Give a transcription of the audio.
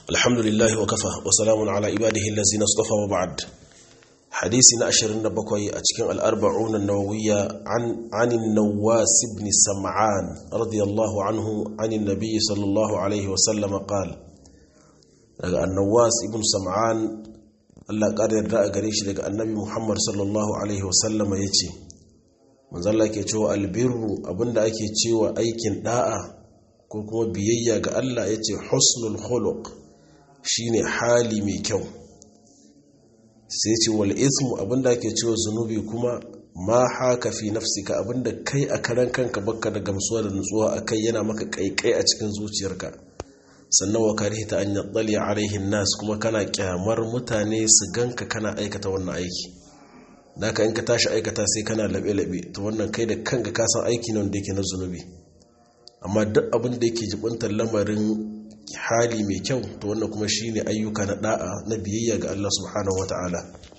الحمد لله وكفى وسلام على عباده الذين اصطفى وبعد حديثنا أشرين بكوي أتكين الأربعون النووية عن عن النواس بن سمعان رضي الله عنه عن النبي صلى الله عليه وسلم قال النواس بن سمعان Allah ƙara yarda a gare shi daga annabi Muhammad sallallahu Alaihi wasallama ya ce, Manzalla ke cewa albirru abinda ake cewa aikin ɗa'a ko kuma biyayya ga Allah ya ce husnul khuluq shine hali mai kyau. Sai ce wal ismu abinda ake cewa zunubi kuma ma haka fi nafsika abinda kai a karan kanka baka da gamsuwa da nutsuwa akai yana maka kaikai a cikin zuciyarka. sannan wa karihta an yaddali alaihin nas kuma kana kyamar mutane su ganka kana aikata wannan aiki da ka in ka tashi aikata sai kana labe-labe to wannan kai da kanka ka san aiki ne wanda yake na zunubi amma duk abin da yake jibintar lamarin hali mai kyau to wannan kuma shine ayyuka na da'a na biyayya ga Allah subhanahu wataala